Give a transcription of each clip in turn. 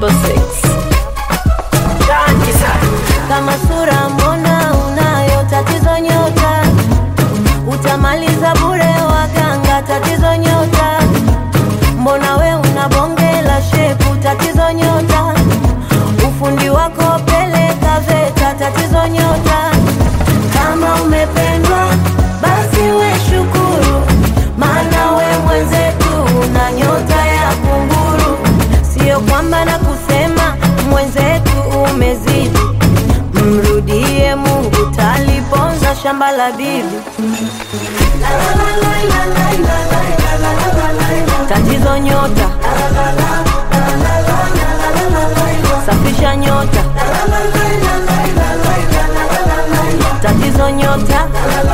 double six. kama sura mbona unayo tatizo nyota utamaliza bure waganga tatizo nyota mbona we una bonge la shepu tatizo nyota ufundi wako peleka veta tatizo nyota kama umependwa basi we shukuru maana we mwenzetu una nyota ya kunguru sio kwamba na kusema mwenzetu umezidi mrudie mungu taliponza shamba la bibi tatizo nyota safisha nyota tatizo nyota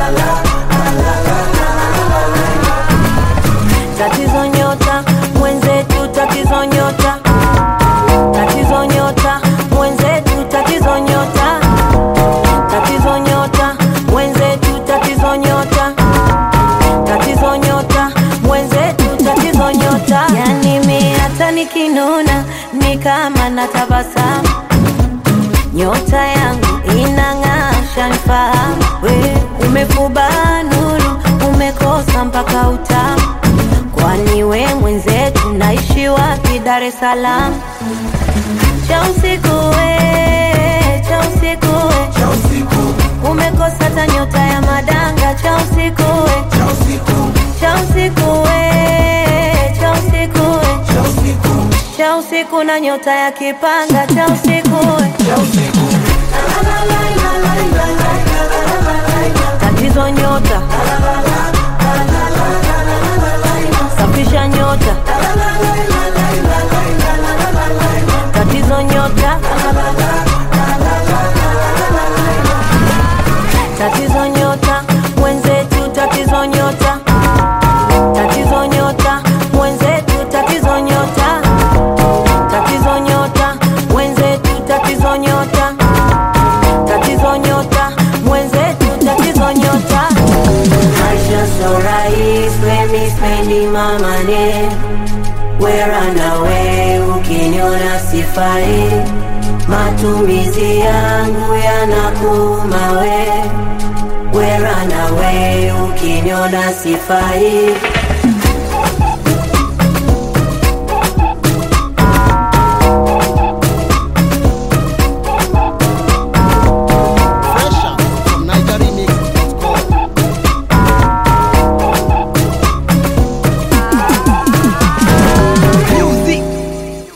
tatizo nyota mwenzetu tatizo nyota tatizo nyota mwenzetu tatizo nyota tatizo nyota mwenzetu tatizo nyota tatizo nyota mwenzetu tatizo nyota yani mi hata nikinuna ni kama na tabasamu nyota yangu inang'aa shanifahamu we umefuba nuru umekosa mpaka utamu kwani we mwenzetu naishi wapi dar es salaam cha usiku we cha usiku we umekosa hata nyota ya madanga cha usiku we cha usiku we cha usiku we cha usiku na nyota ya kipanga cha usiku we tatizo nyota safisha nyota tatizo nyota tatizo nyota mwenzetu tatizo nyota tatizo nyota mwenzetu tatizo nyota tatizo nyota mwenzetu tatizo nyota tatizo nyota mwenzetu tatizo nyota maisha so rahis lemi spendi mamane weranawe ukiniona sifai matumizi yangu yanakuma we weranawe ukiniona sifai